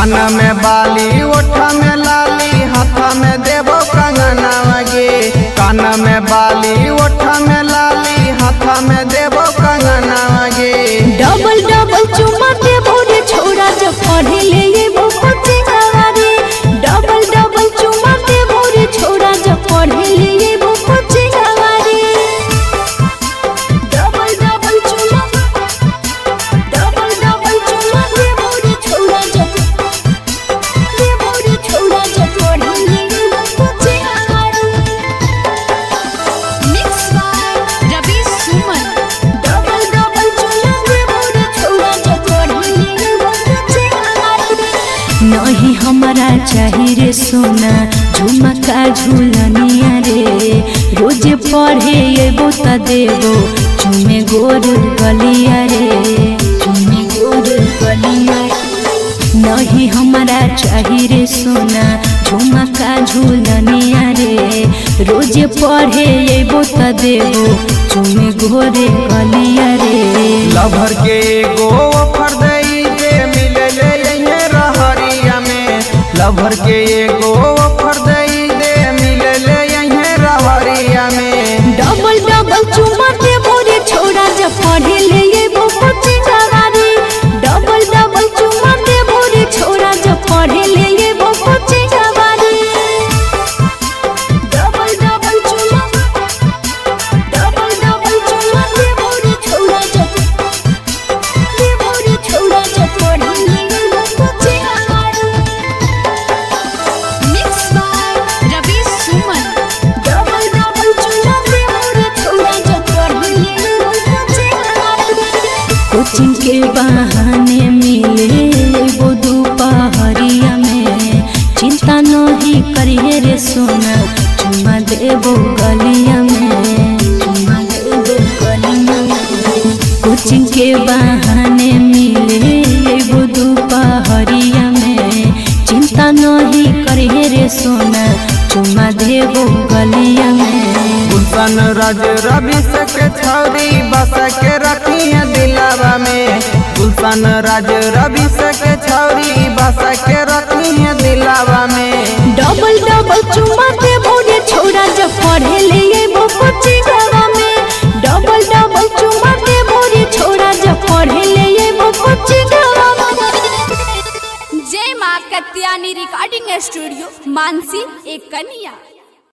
कान में बाली ओठ में लाली हाथ में देबो कंगनवा गे कान में बाली ओठ में लाली हाथ में देबो कंगनवा गे डबल डबल चुमा दे भोरे छोड़ा जब पढ़े ले ये वो कोचिंगवा रे डबल डबल चुमा दे भोरे छोड़ा जब पढ़े ले ये वो कोचिंगवा रे डबल डबल चुमा डबल डबल चुमा दे भोरे छोड़ा जब दे भोरे छोड़ा जब पढ़े ले ये वो कोचिंगवा रे Mix by Ravi Suman. Double double चुमा दे भोरे छोड़ा जब पढ़े ले ये वो कोचिंगवा रे नहीं हमारा चाही रे सोना झुमका झूलनिया रे रोज पढ़े एबो त देबो चुमे गोर गलिया रे चुमे गोर गलिया नहीं हमारा चाही रे सोना झुमका झूलनिया रे रोज पढ़े एबो त देबो चुमे गोरे गलिया रे लभर के एगो ऑफर दई जे मिले ले यही रहरिया में लभर के एगो ऑफर दई दे मिले ले यही रहरिया में डबल डबल चुमा दे भोरे छोड़ा जब पढ़े ले ये वो कोचिंगवा रे डबल डबल चुमा दे भोरे छोड़ा जब पढ़े ले ये वो कोचिंगवा रे डबल डबल चुमा डबल डबल चुमा दे भोरे छोड़ा जब दे भोरे छोड़ा जब पढ़े ले ये वो कोचिंगवा रे Mix by Ravi Suman. Double double चुमा दे भोरे छोड़ा जब पढ़े ले ये वो कोचिंगवा रे कोचिंग के बहाने मिले वो दोपहरिया में चिंता नहीं करिए रे सोना चुमा देबो गलिया में चुमा देबो गलिया में कोचिंग के बहाने मिले वो दोपहरिया में चिंता नहीं करिए रे सोना चुमा देबो गलिया में गुलशन राज रवि से के छौरी बस के रखी है दिलावा में गुलशन राज रवि से के छौरी बस के रखी है दिलावा में डबल डबल चुमा दे भोरे छोड़ा जब पढ़े ले ये वो कोचिंगवा में डबल डबल चुमा दे भोरे छोड़ा जब पढ़े ले ये वो कोचिंगवा में जय माँ कत्यानी रिकॉर्डिंग स्टूडियो मानसी एक कन्या